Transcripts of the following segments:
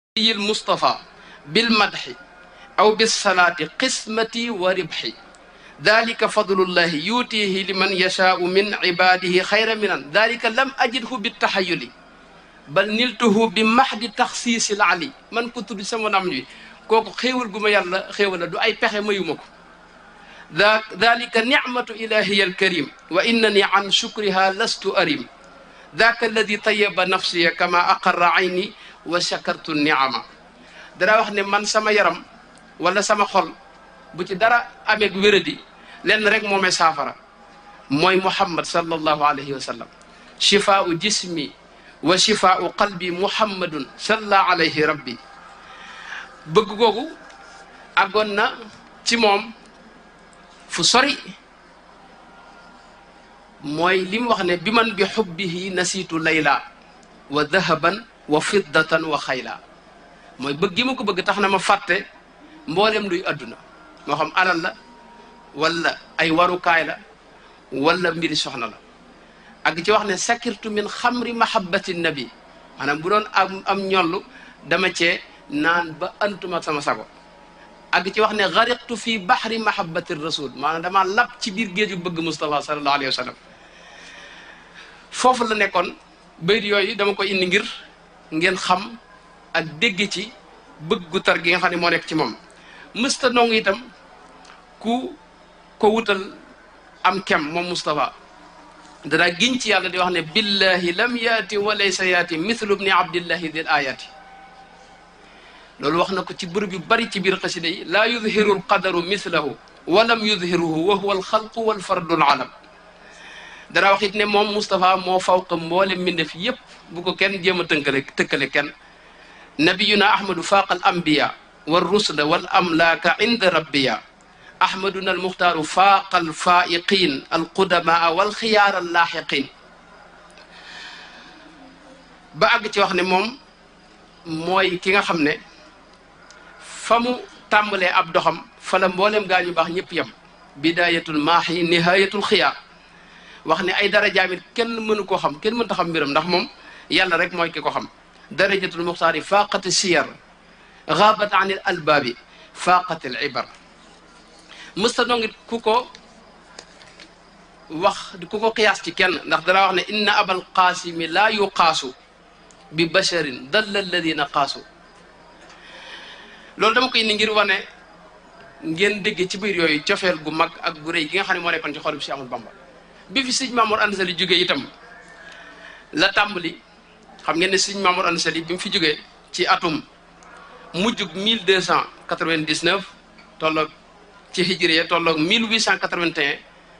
yil Mustafa bil madxi aw bis salaati qismati wa ribxi dalika fadlullahi yuutihi liman yashaau min ibadihi xayra minan dalika lam ajidhu bi taxayuli bal niltuhu bi maxdi taxsiisil ali man ko tudd sama nam wi kooku xéewal gu ma yàlla xéewal la du ay pexe mayuma ko da dalika nicmatu ilahiya alkarim wa innani an shukriha lastu arim daka alladi tayaba nafsiya kama aqarra ayni wa shakartu niama dara wax ne man sama yaram wala sama xol bu ci dara ameeg wéradi lenn rek moomee saafara mooy muhammad sallallahu alayhi wa sallam shifaau jismi wa shifaau qalbi muhammadun salla alayhi rabbi bëgg googu àggoon na ci moom fu sori mooy li mu wax ne bi man bi xubbihi nasiitu layla wa dahaban wa fiddatan wa xayla mooy bëgg gi ma ko bëgg tax na ma fàtte mboolem luy adduna moo xam alal la wala ay warukaay la wala mbiri soxna la ak ci wax ne sakirtu min xamri mahabbati nabi maanaam bu doon am am ñollu dama cee naan ba antuma sama sago ak ci wax ne gariqtu fi bahri mahabbati rasul maanaam dama lab ci biir géeju bëgg Moustapha sallallahu alayhi wa sallam foofu la nekkoon bayit yooyu dama koy indi ngir ngeen xam ak dégg ci bëgg gu tar gi nga xam ne moo nekk ci moom mësta nongu itam ku ko wutal am kem moom Moustapha danaa giñ ci yàlla di wax ne billahi lam yaati wa laysa yaati mithlu bni abdillahi dil ayati loolu wax na ko ci bërëb yu bari ci biir xasida yi laa yudhiru alqadaru mithlahu wa lam yudhiruhu wa huwa alxalqu walfardu alalam danaa wax it ne moom Moustapha moo fawqa mboole mbindeef yépp bu ko kenn jéem a tënkale tëkkale kenn nabiyuna ahmadu faaqa al anbiya wal rusla wal amlaaka inda rabbiya ahmaduna almuxtaaru faaqa alfaa'iqiin alqudamaa wal xiyaar allaaxiqiin ba àgg ci wax ne moom mooy ki nga xam ne fa mu tàmbalee ab doxam fa la mboolem gaa ñu baax ñëpp yem bidaayatul maaxi nihayatul xiyaar wax ne ay darajaamit kenn mënu koo xam kenn mënta xam mbiram ndax moom yàlla rek mooy ki ko xam darajatul muxtaari faaqati siyar gaabat an il albaabi faaqati al ibar mësta nongit ku ko wax ku ko qiyaas ci kenn ndax dara wax ne inna abal qaasimi laa yuqaasu bi basharin dalla alladina qaasu loolu dama koy indi ngir wane ngeen dégg ci biir yooyu cofeel gu mag ak gu rëy gi nga xam ne moo nekkoon ci xolub si Ahmadu Bamba bi fi sëñ Mamour Anta Sali jógee itam la tàmbali xam ngeen ne sëñ Mamour Anta Sali bi mu fi jógee ci atum mujjug 1299 tolloog ci hijriya tolloog 1881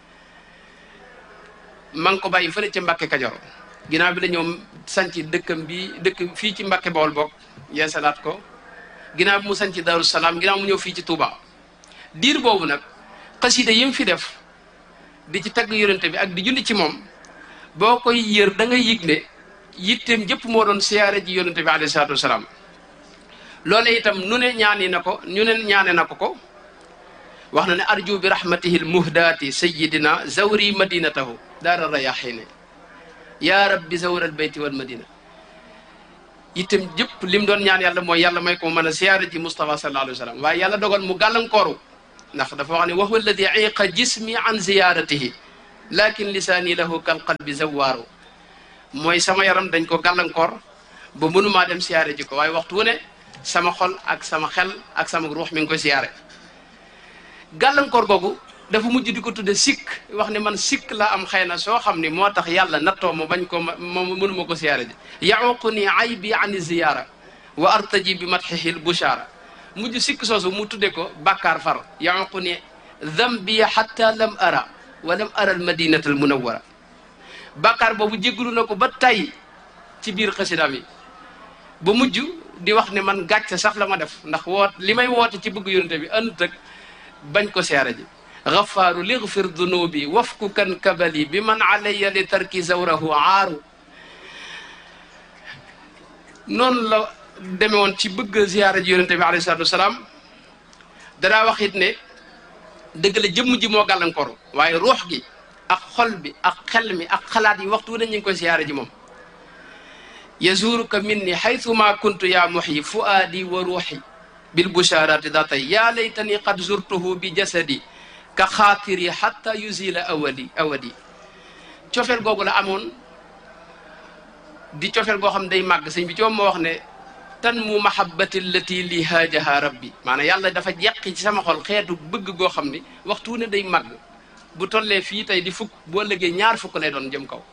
ma ngi ko bàyyi fële ca Mbàkke Kajoor ginnaaw bi la ñëw sanc dëkkam bi dëkk fii ci Mbàkke Bawol bokk yeesalaat ko ginnaaw bi mu sanc Daaru Salaam ginnaaw mu ñëw fii ci Touba diir boobu nag xasida yi mu fi def di ci tagg yonente bi ak di julli ci moom boo koy yër da ngay yëg ne yitteem jëpp moo doon siyaare ji yonente bi alayhi salaatu wasalaam loole itam nu ne ñaani na ko ñu ne ñaane na ko ko wax na ne arju bi rahmatihi l muhdaati sayidina zawri madinatahu daara rayaxiine yaa rabbi zawra al bayti wal madina itam jëpp lim doon ñaan yàlla mooy yàlla may ko mën a siyaare ji Moustapha sallallahu alayhi wa sallam waaye yàlla dogal mu gàllankooru ndax dafa wax ne wa huwa alladi iqa jismi an ziyaratihi lakin lisaani lahu kal qalbi zawaaru mooy sama yaram dañ ko gàllankoor ba mënumaa dem siyaare ji ko waaye waxtu wu ne sama xol ak sama xel ak sama ruux mi ngi koy siyaare gàllankoor googu dafa mujj di ko tudde sikk wax ne man sikk la am xëy na soo xam ni moo tax yàlla nattoo ma bañ ko ma mënuma ko siyaare ji yaququ ni aybi an ziyaara wa artaji bi matxihil bushaara mujj sikk soosu mu tudde ko bàkkaar far yaququ ni dambiya xatta lam ara wa lam ara al madinata al munawwara bàkkaar boobu jéggalu na ko ba tay ci biir xasidaam yi ba mujj di wax ne man gàcce sax la ma def ndax woot li may woote ci bëgg yonente bi àndut ak bañ ko siyaare ji gafaaru ligfir dunubi wafku kan kabali bi man alayya li tarki zawrahu aaru noonu la deme woon ci bëgg ziyaara ji yonente bi alayhi salatu wasalaam danaa wax it ne dëgg la jëmm ji moo gàllankoor waaye ruux gi ak xol bi ak xel mi ak xalaat yi waxtu wu ne ñu ngi koy ziyaara ji moom yazuruka minni xaytuma kuntu ya muxyi fuaadi wa ruuxi bilbusharati daa tay yaa laytani qad zurtuhu bi jasadi ka xaatiri xatta yuzila awadi awadi cofeel googu la amoon di cofeel goo xam day màgg sëñ bi ci moom moo wax ne tan mu mahabbati allati li haajaha rabbi maanaam yàlla dafa jeqi ci sama xol xeetu bëgg goo xam ni waxtu ne day màgg bu tollee fii tey di fukk boo lëggee ñaar fukk lay doon jëm kaw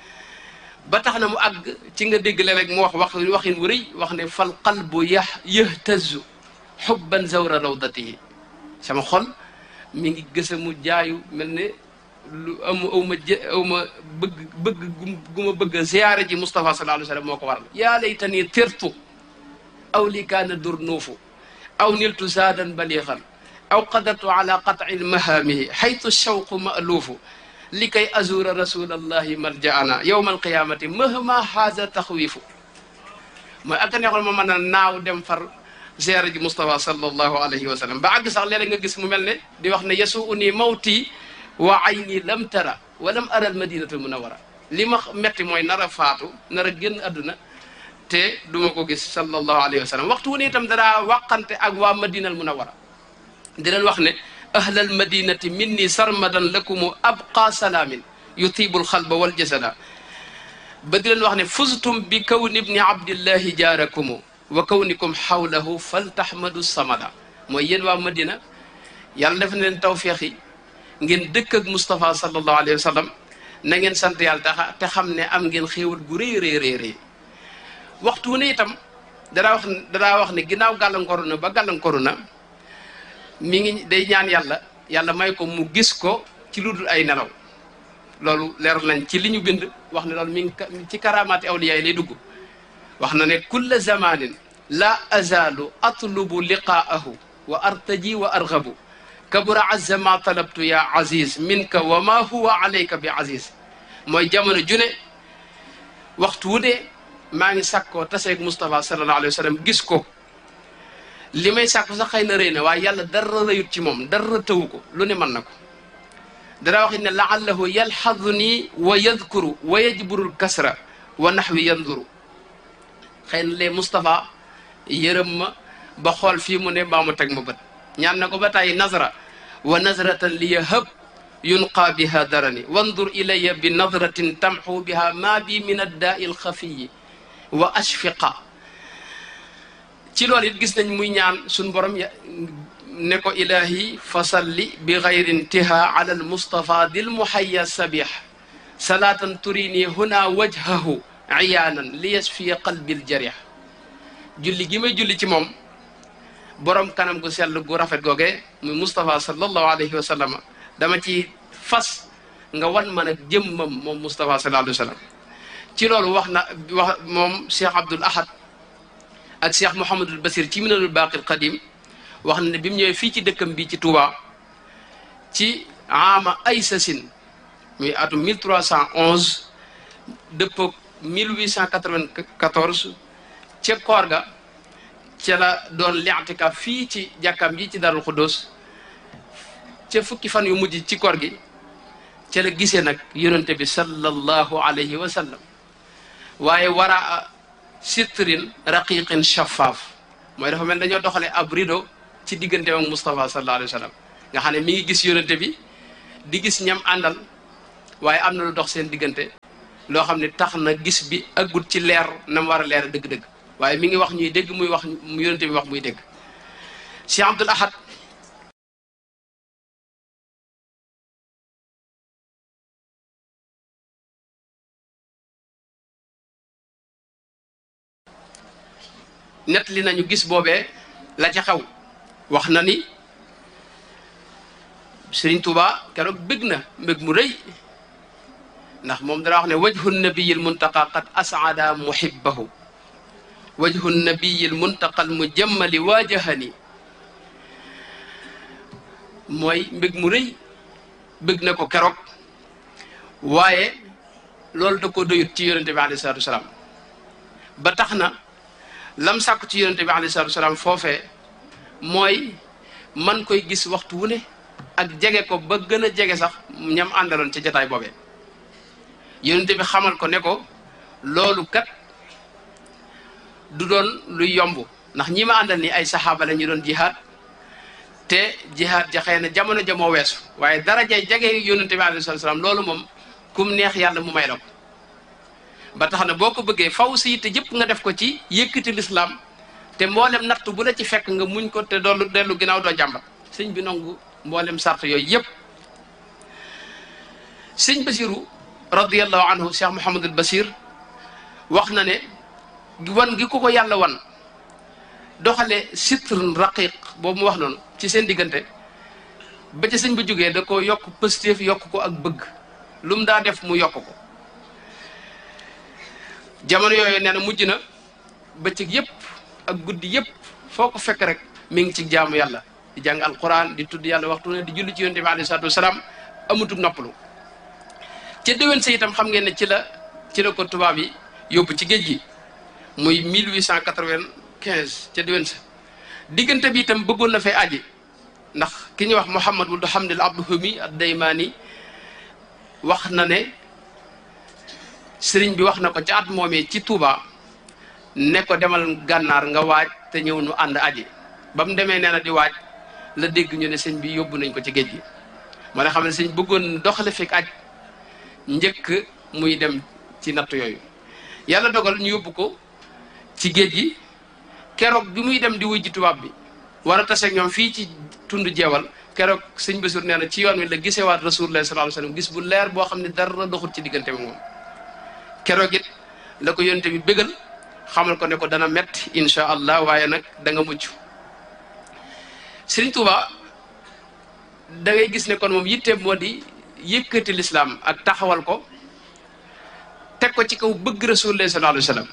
ba tax na mu àgg ci nga dégg la rek mu wax wax waxin wu rëy wax ne fal qalbu yah yahtazu xubban zawra rawdatihi sama xol mi ngi gësa mu jaayu mel ne lu am aw ma jë aw ma bëgg bëgg gu ma bëgg ziyaare ji Moustapha sallallahu alayhi wa sallam moo ko waral yaa laytani tirtu aw li kaana durnuufu aw niltu zaadan baliixan aw qadartu ala qatci mahaamihi xaytu shawqu maaluufu li kay azuura rasulallahi maljaana yowma alqiyamati mahma haza taxwiifu mooy ak a neexoon ma mën a naaw dem far ziyaare ji Moustapha sallallahu alayhi wa sallam ba àgg sax léeg-léeg nga gis mu mel ne di wax ne yasuu nii mawti wa ayni lam tara wa lam ara al madinatul munawara li ma metti mooy nar a faatu nar a génn àdduna te duma ko gis sallallahu alayhi wa sallam waxtu wu ne itam danaa waqante ak waa madinal munawara di leen wax ne ahlal madinati minni sarmadan lakumu abqa salaamin yutiibul xalba wal jasada ba di leen wax ne fuztum bi kawni ibni abdillahi jaarakumu wa kawnikum xawlahu faltaxmadu samada mooy yéen waa madina yàlla def na leen tawféex yi ngeen dëkk ak Moustapha sallallahu alayhi wa sallam na ngeen sant yàlla taxa te xam ne am ngeen xéewal gu rëy rëy rëy rëy waxtu ne itam danaa wax danaa wax ne ginnaaw gàllankooru na ba gàllankooru na mi ngi day ñaan yàlla yàlla may ko mu gis ko ci lu dul ay nelaw loolu leeral nañ ci li ñu bind wax ne loolu mi ngi ci karamaati awliya yi lay dugg wax na ne kulla zamanin la azalu atlubu liqaahu wa artaji wa argabu kabura azza ma talabtu ya aziz minka wa ma huwa alayka bi aziz mooy jamono june waxtu wu dee maa ngi sàkkoo taseeg Moustapha sallallahu alayhi wa sallam gis ko li may sàkku sax xëy na rëy na waaye yàlla dara rëyut ci moom dara tëwu ko lu ne mën na ko dara waxit ne laallahu yalxadu nii wa yadkuru wa yajburul kasra wa naxwi yanduru xëy na lee Moustapha yërëm ma ba xool fii mu ne baa mu teg ma bët ñaan na ko ba tàyyi nazra wa nazratan li yahab yunqaa biha darani wandur ilaya bi nadratin tamxu biha maa bi min addaai alxafiyi wa ashfiqa ci loolu it gis nañ muy ñaan suñ borom ne ko ilahi fasalli bi gayri intiha ala almustafa dil muhaya sabih salaatan turini huna wajhahu iyaanan li yasfiya qalbi aljarih julli gi may julli ci moom borom kanam gu sell gu rafet googe muy Moustapha sallallahu alayhi wa sallam dama ci fas nga wan ma nag jëmmam moom Moustapha sallallahu alayhi wa sallam ci loolu wax na wax moom Cheikh Abdoul Ahad ak Cheikh Mouhamadul Basir ci minanul baqil qadim wax na ne bi mu ñëwee fii ci dëkkam bi ci Touba ci ama ay sasin muy atum 1311 dëppoog 1894 ca koor ga ca la doon li'tikaaf fii ci jàkkaam ji ci Darul Xuddoos ca fukki fan yu mujj ci koor gi ca la gisee nag yonente bi sallallahu alayhi wa sallam waaye wara sitrin raqiqin shaffaaf mooy dafa mel dañoo doxale ab rido ci diggante ak Moustapha sallallahu alayhi wa sallam nga xam ne mi ngi gis yonente bi di gis ñam àndal waaye am na lu dox seen diggante loo xam ne tax na gis bi aggut ci leer na mu war a leer dëgg-dëgg waaye mi ngi wax ñuy dégg muy wax mu yonente bi wax muy dégg Cheikh Abdoul Ahad net li nañu gis boobee la ca xew wax na ni Sëriñ Tuuba keroog bëgg na mbëgg mu rëy ndax moom dara wax ne wajhu nabiyil muntaqa qad asada muhibbahu wajhu nabiyil muntaqal mujammali waajahani mooy mbëgg mu rëy bëgg na ko keroog waaye loolu da ko doyut ci yonente bi alayhi salaatu wasalaam ba tax na lam sàkku ci yonente bi alayhi salaatu wasalaam foofee mooy man koy gis waxtu wu ne ak jege ko ba gën a jege sax ñam àndaloon ca jataay boobee yonente bi xamal ko ne ko loolu kat du doon luy yomb ndax ñi ma àndal ni ay saxaaba la ñu doon jihaad te jihaad ja xëy na jamono ja moo weesu waaye darajay jege yonente bi alayhi salaam loolu moom kum neex yàlla mu may la ko ba tax na boo ko bëggee faw si te jëpp nga def ko ci yëkkati lislaam te mboolem natt bu la ci fekk nga muñ ko te doolu dellu ginnaaw doo jàmbat sëñ bi nangu mboolem sart yooyu yëpp sëñ Basiru radiallahu anhu Cheikh Mouhamadul Basir wax na ne wan gi ko ko yàlla wan doxale sitrun raqiq boobu mu wax noonu ci seen diggante ba ca sëñ ba jógee da ko yokk pëstéef yokk ko ak bëgg lu mu daa def mu yokk ko jamono yooyu nee na mujj na bëccëg yëpp ak guddi yëpp foo ko fekk rek mi ngi ci jaamu yàlla di jàng alquran di tudd yàlla waxtu ne di julli ci yonent bi alayhi salaatu wasalaam amutug noppalu ca déwén sa itam xam ngeen ne ci la ci la ko tubaab yi yóbbu ci géej gi muy 1895 ca déwén sa diggante bi itam bëggoon na fay aji ndax ki ñuy wax Mouhamad wuld Hamdil Abdouhami ad Daymaani wax na ne sëriñ bi wax na ko ca at moomee ci Touba ne ko demal gànnaar nga waaj te ñëw nu ànd aji ba mu demee nee na di waaj la dégg ñu ne sëñ bi yóbbu nañ ko ci géej gi moo ne xam ne sëñ bëggoon doxale fekk aj njëkk muy dem ci natt yooyu yàlla dogal ñu yóbbu ko ci géej gi keroog bi muy dem di wuy ji tubaab bi war a taseeg ñoom fii ci tund jeewal keroog sëñ Basiir nee na ci yoon wi la gisewaat rasulullah sallallahu alayhi wasallam gis bu leer boo xam ne dara doxul ci diggante bi moom keroog it la ko yonte bi bégal xamal ko ne ko dana metti insha allah waaye nag da nga mucc Sëriñ Tuuba da ngay gis ne kon moom yitteem moo di yëkkati lislaam ak taxawal ko teg ko ci kaw bëgg rasulullah sallallahu alayhi wasallam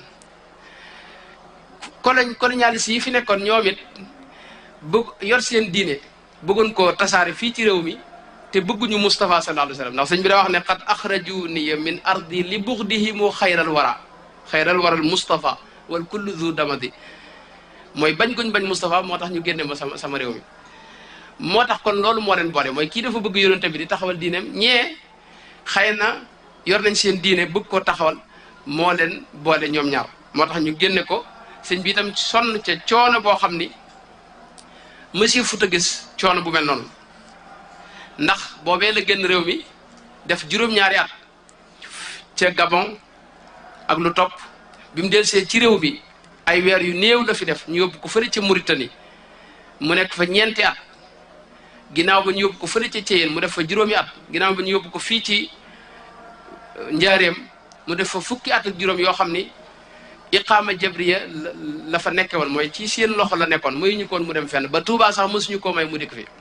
coloñ colonialiste yi fi nekkoon ñoom it bëgg yor seen diine bëggoon koo tasaare fii ci réew mi te bëgguñu Moustapha sallallahu alayhi wasallam ndax sëñ bi daa wax ne qad axrajuni min ardi li buxdihimu xayral wara xayral waral Moustapha wal kullu zu damadi mooy bañ guñ bañ Moustapha moo tax ñu génne ma sama sama réew mi moo tax kon loolu moo leen boole mooy kii dafa bëgg yonente bi di taxawal diineem ñee xëy na yor nañ seen diine bëgg koo taxawal moo leen boole ñoom ñaar moo tax ñu génne ko sëñ bi itam sonn ca coono boo xam ni monsieur Fouta gis coono bu mel noonu ndax boobee la génn réew mi def juróom-ñaari at ca Gabon ak lu topp bi mu delsee ci réew bi ay weer yu néew la fi def ñu yóbbu ko fële ca Mauritanie mu nekk fa ñeenti at ginnaaw ba ñu yóbbu ko fële ca Thiéyène mu def fa juróomi at ginnaaw ba ñu yóbbu ko fii ci Njaareem mu def fa fukki at ak juróom yoo xam ni iqaama jabriya la fa nekke woon mooy ci seen loxo la nekkoon muy ñu koon mu dem fenn ba Touba sax mosuñu koo may mu dikk fi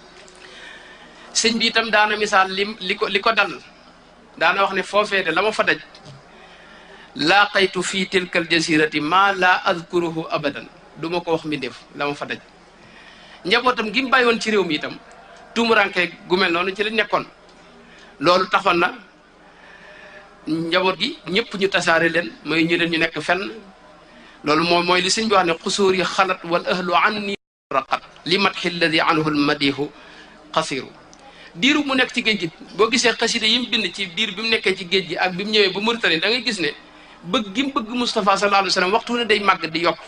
sëñ bi itam daana misaal li li ko li ko dal daana wax ne foofee de la ma fa daj laaqaytu fii tilkal jasirati ma la adkuruhu abadan du ma ko wax mbindeef la ma fa daj njabootam gi mu bàyyi woon ci réew mi itam tuumuranke gu mel noonu ci la nekkoon loolu taxoon na njaboot gi ñëpp ñu tasaare leen mooy ñu leen ñu nekk fenn loolu moom mooy li sëñ bi wax ne xusuur yi xalat wal ahlu anni raqat li matxi alladi anhu almadihu xasiru diiru mu nekk ci géej gi boo gisee xasida yi mu bind ci diir bi mu nekkee ci géej gi ak bi mu ñëwee ba Mauritanie da ngay gis ne bëgg gi mu bëgg Moustapha sallallahu alayhi wa sallam waxtu ne day màgg di yokk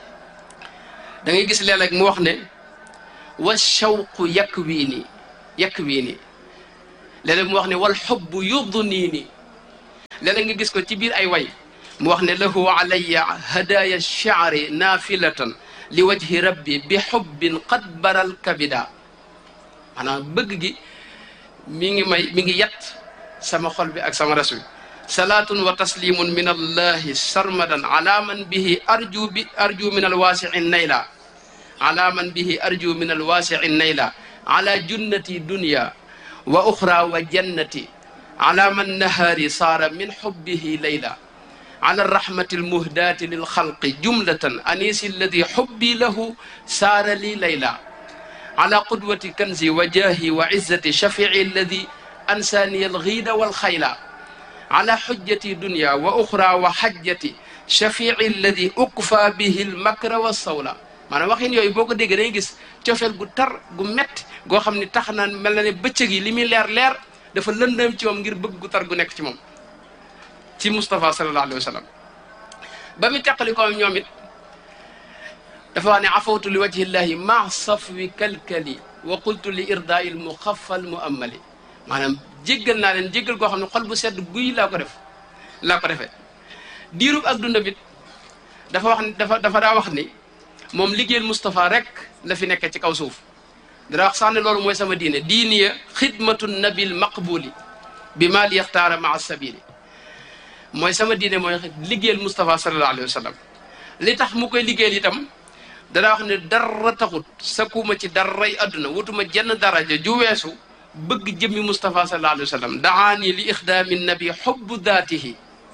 da ngay gis léeg-léeg mu wax ne wa shawqu yakk wii nii yakk wii nii léeg-léeg mu wax ne wal xubbu yudnii nii léeg-léeg nga gis ko ci biir ay way mu wax ne lahu alayya hadaya shaari naafilatan li wajhi rabbi bi xubbin qad baral kabida maanaam bëgg gi mi ngi may mi ngi yat sama xol bi ak sama res bi salaatun wa taslimun min allahi sarmadan ala man bihi arju bi arju min alwaasii nayla ala man bihi arju min alwaasii nayla ala junnati dunya wa uxra wa jannati ala man nahaari saara min xubbihi layla ala rahmati almuhdaati lilxalqi jumlatan anisi alladi xubbi lahu saara li layla ala qudwati kanzi wa jaahi wa izzati shafii alladi ansaani alxiida walxayla ala xujjati dunya wa uxra wa xajjati shafii alladi ukfa bihi almakra walsawla maanaam waxin yooyu boo ko déggee day gis cofeel gu tar gu métti goo xam ni tax naan mel na ne bëccëg yi li muy leer leer dafa lëndëm ci moom ngir bëgg gu tar gu nekk ci moom ci Moustapha sallallahu alayhi wa sallam ba mu teqali ko ñoom it dafa wax ne afawtu li wajhillahi ma safwi kalkali wa qultu li irdail muxaffal mu ammali maanaam jéggal naa leen jéggal koo xam ne xol bu sedd guy laa ko def laa ko defee diirub ak dundam it dafa wax dafa dafa daa wax ni moom liggéeyal Moustapha rek la fi nekk ci kaw suuf dara wax sax ne loolu mooy sama diine diiniya xidmatu nabil maqbuli bi maa li yaxtaara maa sabili mooy sama diine mooy liggéeyal Moustapha sallallahu alayhi wa sallam li tax mu koy liggéeyal itam dana wax ne dara taxut sakuma ci daray adduna wutuma jenn daraja ju weesu bëgg jëmmi Moustapha sallallahu alayhi wa sallam daani li ixdaami nabi xubbu daatihi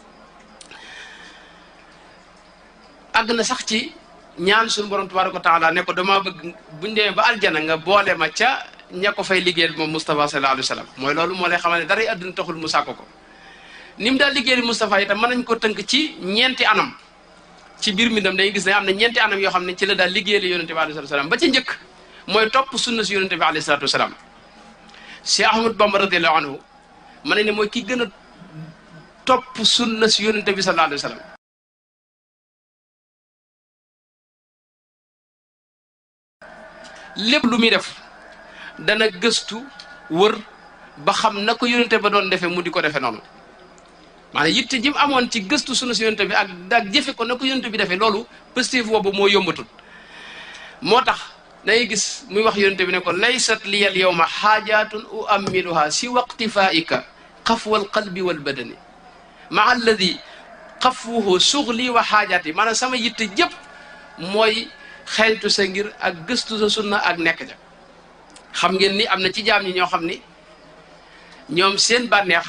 àgg na sax ci ñaan suñu borom tabaraka wa taala ne ko dama bëgg buñ demee ba aljana nga boole ma ca ña ko fay liggéeyal moom Moustapha sallallahu alayhi wa sallam mooy loolu moo lay xamal ne daray adduna taxul mu sàkko ko ni mu daal liggéeyal Moustapha itam mën nañ ko tënk ci ñeenti anam ci biir mbindam dañuy gis ne am na ñeenti anam yoo xam ne ci la daal liggéeyal yonente bi alayhi salatu wasalaam ba ci njëkk mooy topp sunna si yonente bi alayhi salatu wasalaam Cheikh Ahmad Bamba radiallahu anhu ma ne ne mooy ki gën a topp sunna si yonente bi sallallahu alayhi wa sallam lépp lu muy def dana gëstu wër ba xam na ko yonente ba doon defee mu di ko defee noonu maanaam yitte ji mu amoon ci gëstu sunu si yonente bi ak ak jëfe ko na ko yonente bi defee loolu positif boobu moo yombatul moo tax dangay gis muy wax yonente bi ne ko laysat liyal yawma xaajaatun u ammiluha si waqtifaika xafwal qalbi wal badani maa alladi xafwuhu suxli wa xaajaat yi maanaam sama yitte jëpp mooy xeeñtu sa ngir ak gëstu sa sunna ak nekk ja xam ngeen ni am na ci jaam ñi ñoo xam ni ñoom seen bànneex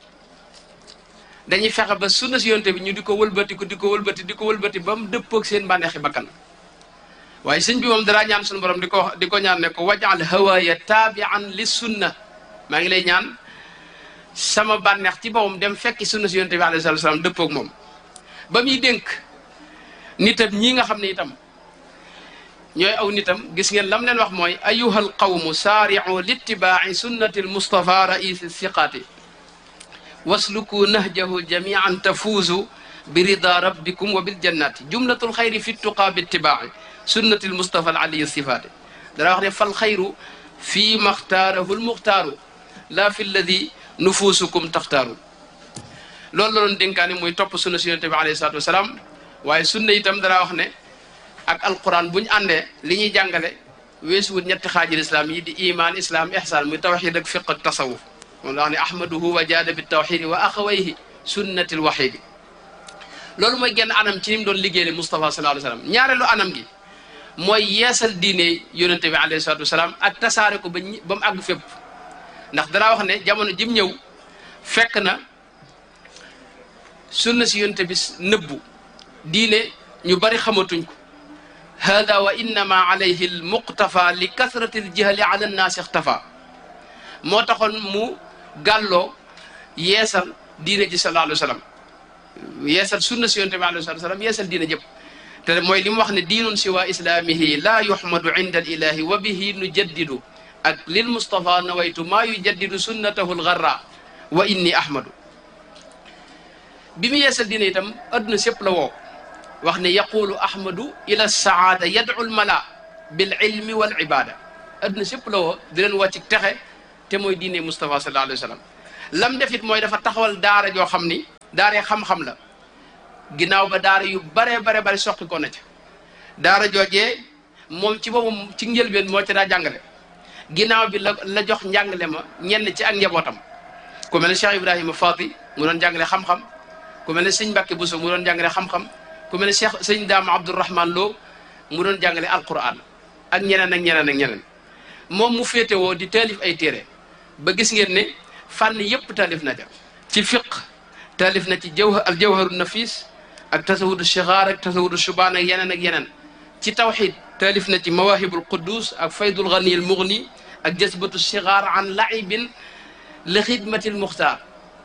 dañuy fexe ba sunna si yonte bi ñu di ko wëlbati ko di ko wëlbati di ko wëlbati ba mu dëppoog seen bànneexi bakkan waaye sëñ bi moom dara ñaan suñu borom di ko di ko ñaan ne ko wajal hawaaya taabian li sunna maa ngi lay ñaan sama bànneex ci boppam dem fekki sunna si yonte bi alayhi salatu salaam dëppoog moom ba muy dénk nitam ñii nga xam ne itam ñooy aw nitam gis ngeen lam leen wax mooy ayuha alqawmu saaricu litibaaci sunnati almustafa raisi siqaati wasluku nahjahu jamian tafuuzu bi rida rabbikum wa biljannati jumlatu lxayri fi tuqaa bitibaaci sunnati almustafa alaliyi sifaati dara wax ne fal xayru fi ma xtaarahu almuxtaaru laa fi lladi nufuusukum taxtaaru loolu la doon dénkaane muy topp sunna si yonente bi alayhi salatu wasalaam waaye sunna itam dara wax ne ak alquran bu ñu àndee li ñuy jàngale weesuwut ñetti xaajil islam yi di iman islam ihsan muy tawxid ak fiq ak tasawuf moom la wax ne ahmaduhu wa jaada bi tawxidi wa axawayhi sunnati l waxidi loolu mooy genn anam ci ni mu doon liggéeyale Moustapha sallallahu alayhi wa sallam ñaareelu anam gi mooy yeesal diine yonente bi alayhi salatu wasalaam ak tasaare ko ba ba mu àgg fépp ndax danaa wax ne jamono jim ñëw fekk na sunna si yonente bi nëbbu diine ñu bari xamatuñ ko hada wa innama alayhi almuqtafa li kasrati aljahli ala annaasi ixtafa moo taxoon mu gàlloo yeesal diine ji sallallahu alayhi wa sallam yeesal sunna si yonte bi alayhi salatu wasalam yeesal diine jëpp te mooy li mu wax ne diinun siwa islaamihi laa yuhmadu inda alilahi wa bihi nujaddidu ak lil mustafa nawaytu maa yujaddidu sunnatahu algarra wa inni ahmadu bi mu yeesal diine itam adduna sépp la woo wax ne yaqulu ahmadu ila saada yadu lmala bil ilmi wal ibada adduna sépp la woo di leen woo ci texe te mooy diine Moustapha sallallahu alayhi wa sallam lam defit mooy dafa taxawal daara joo xam ni daaree xam-xam la ginnaaw ba daara yu baree bare bare soqi ko na ca daara joojee moom ci boppam ci njëlbeen moo ca daa jàngale ginnaaw bi la la jox njàngale ma ñenn ci ak njabootam ku mel ne Cheikh Ibrahima Fati mu doon jàngale xam-xam ku mel ne sëñ Mbàkke Bousso mu doon jàngale xam-xam ku mel ne Cheikh sëñ Daama Abdourahman Lo mu doon jàngale alquran ak ñeneen ak ñeneen ak ñeneen moom mu féetewoo di taalif ay téere ba gis ngeen ne fànn yëpp taalif na ca ci fiq taalif na ci jawhar al jawharu nafis ak tasawudu shigaar ak tasawudu shubaan ak yeneen ak yeneen ci tawxid taalif na ci mawahibul quddus ak faydul ghani al mughni ak jasbatu shigaar an laibin li xidmati al muxtaar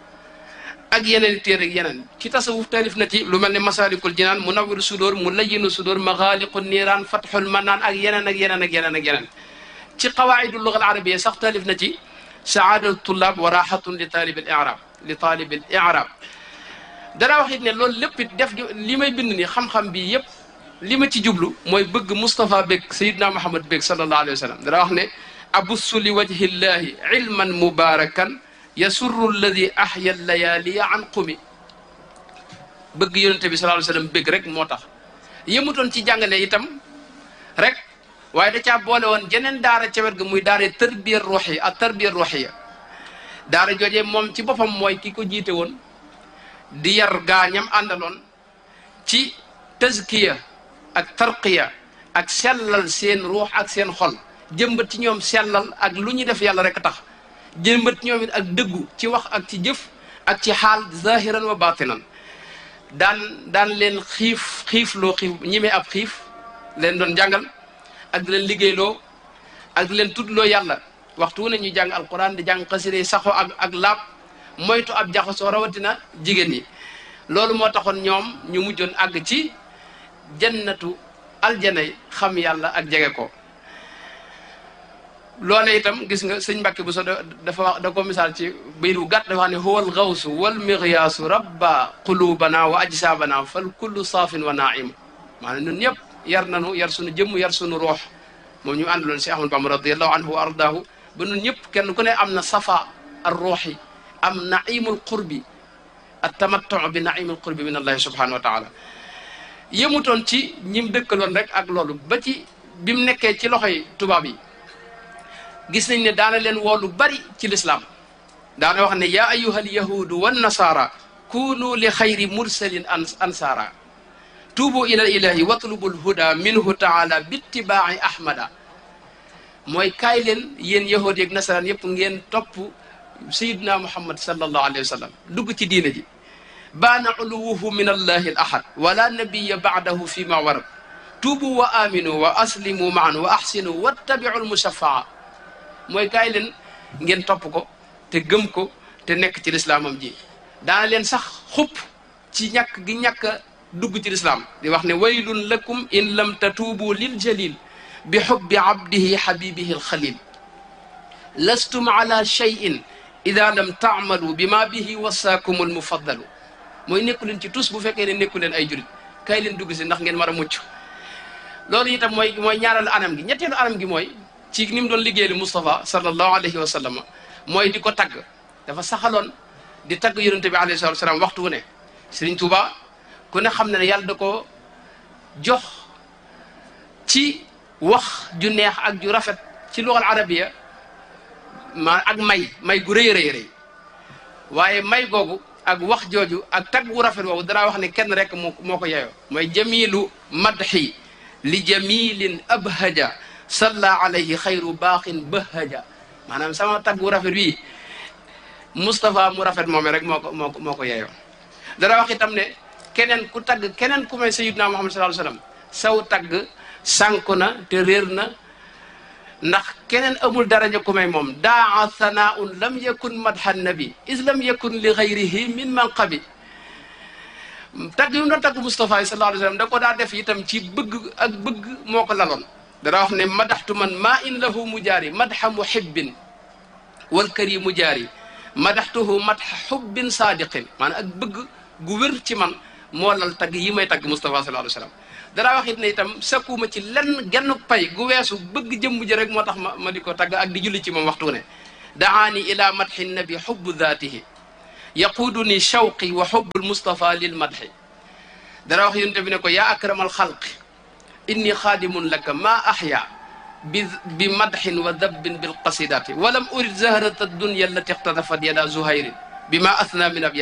ak yeneen téere ak yeneen ci tasawuf taalif na ci lu mel ne masalikul jinaan munawwiru sudóor mu layyinu sudóor maxaaliqu niiraan fatxul manaan ak yeneen ak yeneen ak yeneen ak yeneen ci qawaidu luga al arabia sax taalif na ci saadatu tullaab wa raxatun li taalib al irab li taalib al irab dara wax it ne loolu lépp it def li may bind ni xam-xam bi yëpp li ma ci jublu mooy bëgg Moustapha bég Seydina Muhammad bég sallallahu alayhi wa sallam dara wax ne abussu li wajhi llahi ilman mubarakan yasurru alladi ahya layaliya an qumi bëgg yonente bi sallallahu alayhi wa sallam bég rek moo tax yëmutoon ci jàngale itam rek waaye da caa boole woon jeneen daara ca wet ga muy daara tarbiya ruuxiya ak tarbiya ruuxiya daara joojee moom ci boppam mooy ki ko jiite woon di yar gaañam àndaloon ci tazkiya ak tarqiya ak sellal seen ruux ak seen xol jëmbat ci ñoom sellal ak lu ñuy def yàlla rek tax jëmbat ci ñoom it ak dëggu ci wax ak ci jëf ak ci xaal zahiran wa batinan daan daan leen xiif xiif loo xiif ñimee ab xiif leen doon jàngal ak di leen liggéeyloo ak di leen tuddloo yàlla waxtu wu ne ñu jàng alquran di jàng xasida saxo ak ak laab moytu ab jaxasoo rawatina jigéen ñi loolu moo taxoon ñoom ñu mujjoon àgg ci jannatu aljanay xam yàlla ak jege ko loole itam gis nga sëñ Mbàkke bu so dafa wax da ko misaal ci bayit bu gàtt dafa wax ne huwal gawsu wal miryaasu rabba qulubana wa ajsaabana fal kullu saafin wa naim maanaam ñun ñëpp yar nanu yar sunu jëmm yar sunu roox moom ñu àndaloon si Ahmad Bamba radiallahu anhu wa ardaahu ba ñun ñëpp kenn ku ne am na safa ar ruuxi am naimul qurbi at tamattu bi naimul qurbi min allahi subhanahu wa taala yëmutoon ci ñim dëkkaloon rek ak loolu ba ci bi mu nekkee ci loxoy tubaab yi gis nañ ne daana leen woolu bari ci lislaam daana wax ne yaa ayuha alyahudu wannasaara kunu li xayri mursalin ansaara tuubu ila ilahi watlubu lhuda minhu taala bittibaaci ahmada mooy kaay leen yéen yahud yeeg nasaraan yëpp ngeen topp sayiduna muhammad sallallahu alayhi wa sallam dugg ci diina ji baana uluwuhu min allahi al ahad wala nabiya baadahu fi ma warab tuubu wa aminu wa aslimu maan wa ahsinu wattabiu lmushafaa mooy kaay leen ngeen topp ko te gëm ko te nekk ci lislaamam ji daana leen sax xupp ci ñàkk gi ñàkk a dugg ci lislaam di wax ne waylun lakum in lam tatuubu lil jalil bi xubbi abdihi xabibihi alxalil lastum ala cheyin ida lam taamalu bi ma bihi wasaakum almufaddalu mooy nekku leen ci tus bu fekkee ne nekku leen ay jurit kaay leen dugg si ndax ngeen mar a mucc loolu itam mooy mooy ñaareelu anam gi ñetteelu anam gi mooy ci ni mu doon liggéeyal Moustapha sallallahu alayhi wa sallam mooy di ko tagg dafa saxaloon di tagg yonente bi alayhi salatu salaam waxtu wu ne Serigne Touba ku ne xam na ne yàlla da ko jox ci wax ju neex ak ju rafet ci luxal arabiya ma ak may may gu rëy rëy rëy waaye may googu ak wax jooju ak tagg gu rafet woowu danaa wax ne kenn rek moo moo ko yeyoo mooy jamilu madxi li jamilin abhaja salla alayhi xayru baaxin bahaja maanaam sama tagg gu rafet wi Moustapha mu rafet moome rek moo ko moo ko moo ko yeyoo dara wax itam ne keneen ku tagg keneen ku may sayidna Muhammad sallallahu alayhi wasallam saw tagg sànku na te réer na ndax keneen amul daraja ku may moom daa sanaun lam yakun madha nabi is lam yakun li xayrihi min manqabi tagg yu mu doon tagg Moustapha sallallahu alayhi wasallam da ko daa def itam ci bëgg ak bëgg moo ko laloon dara wax ne madaxtu man maa in lahu mujaari madxa muhibbin wal karimu jaari madaxtuhu madxa xubbin saadiqin maanaam ak bëgg gu wér ci man moo lal tagg yi may tagg Moustapha sallallahu alayhi wasallam danaa wax it ne itam sakkuma ci lenn genn pay gu weesu bëgg jëmm ji rek moo tax ma ma di ko tagg ak di julli ci moom waxtu ne daani ila madxi nabi xubbu daatihi yaquuduni shawqi wa xubbu lmustafa lil madxi dana wax yonte bi ne ko yaa akramal xalqi inni xaadimun laka ma axya bi bi madxin wa dabbin bilqasidati walam urid zahrata dunya allati ixtadafat yada zuhayrin bima athna min ab